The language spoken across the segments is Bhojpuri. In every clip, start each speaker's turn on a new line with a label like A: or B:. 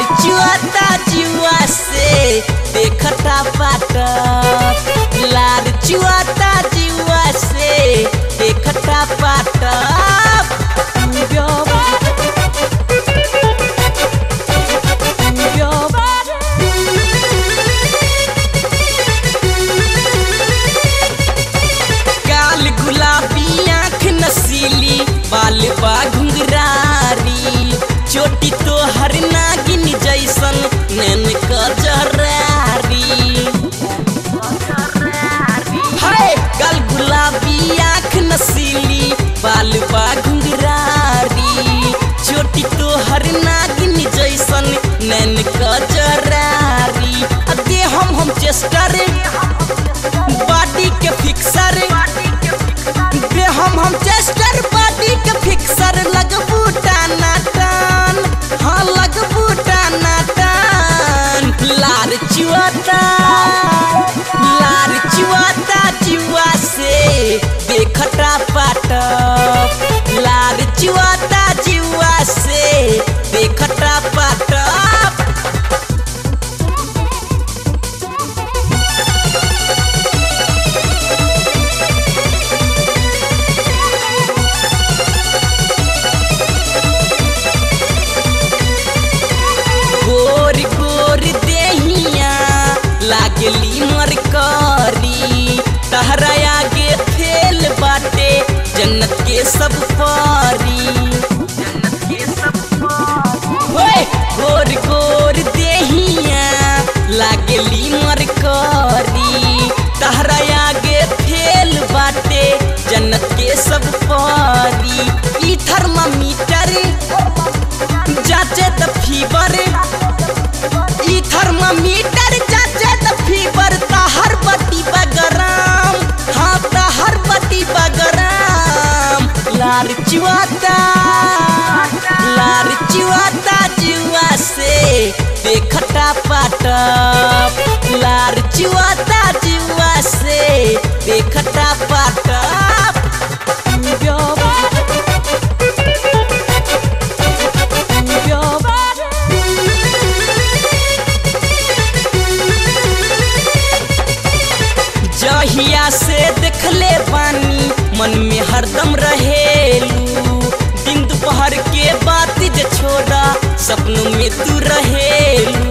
A: लार चुआता जुआ से देखता पाट लार चुआता जुआ से देखता पाट काल गुलाबी आँख नसीली बाल बा घुंघरारी चोटी तो हर नागिन जैसन नैन कजरारी हाय काल गुलाबी आँख नसीली बाल बा घुंघरारी चोटी तो हर नागिन जैसन नैन कजरारी अब दे हम हम चेस्टर बॉडी के फिक्सर बे हम हम चेस्टर बॉडी के फिक्सर लगबू टाना टान हाँ लगबू टाना टान लार चुआता लार चुआता जुआ से देखता पाट लार चुआता जुआ से देखता पाट गोर गोर देहिया लागली मरकरी तहरा आगे फेल बाटे जन्नत के सब पारी होए, गोर गोर देहिया लागली मरकरी तहरा आगे फेल बाटे जन्नत के सब पारी ई थर्मामीटर जाचे द फीवर ई थर्मामीटर जाचे द फीवर ताहर बटी बगराम हाँ ताहर बटी बगराम लार चुआता लार चुआता जुआ से देखता पाट लार चुआता जुआ से देखता पाट जहिया से देखले बानी मन में हरदम रहेलू दिन दोपहर के बात जे छोड़ा सपनों में तू रहेलू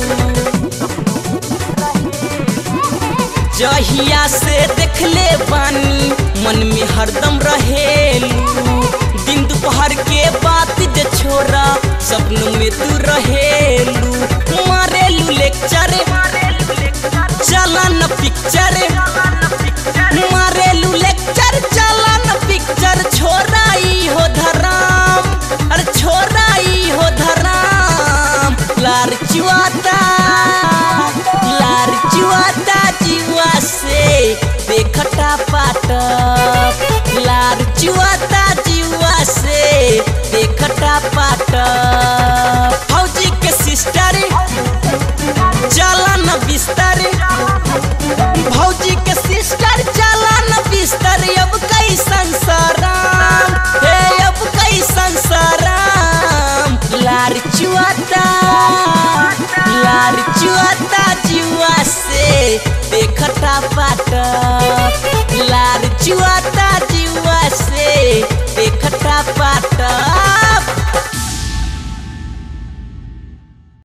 A: जहिया से देखले बानी मन में हरदम रहेलू दिन दोपहर के बात जे छोड़ा सपनों में तू रहेलू मारेलू लेक्चर चला न पिक्चर मारेलू लेक्चर चला न पिक्चर छोराई हो धराम अरे छोराई हो धराम लार चुआता लार चुआता जुआ से देखता पाट लार चुआता जुआ से देखता पाट फौजी के सिस्टर चला न बिस्तर भौजी के सिस्टर चला न बिस्तर अब कई संसाराम हे अब कई संसाराम लार चुआता लार चुआता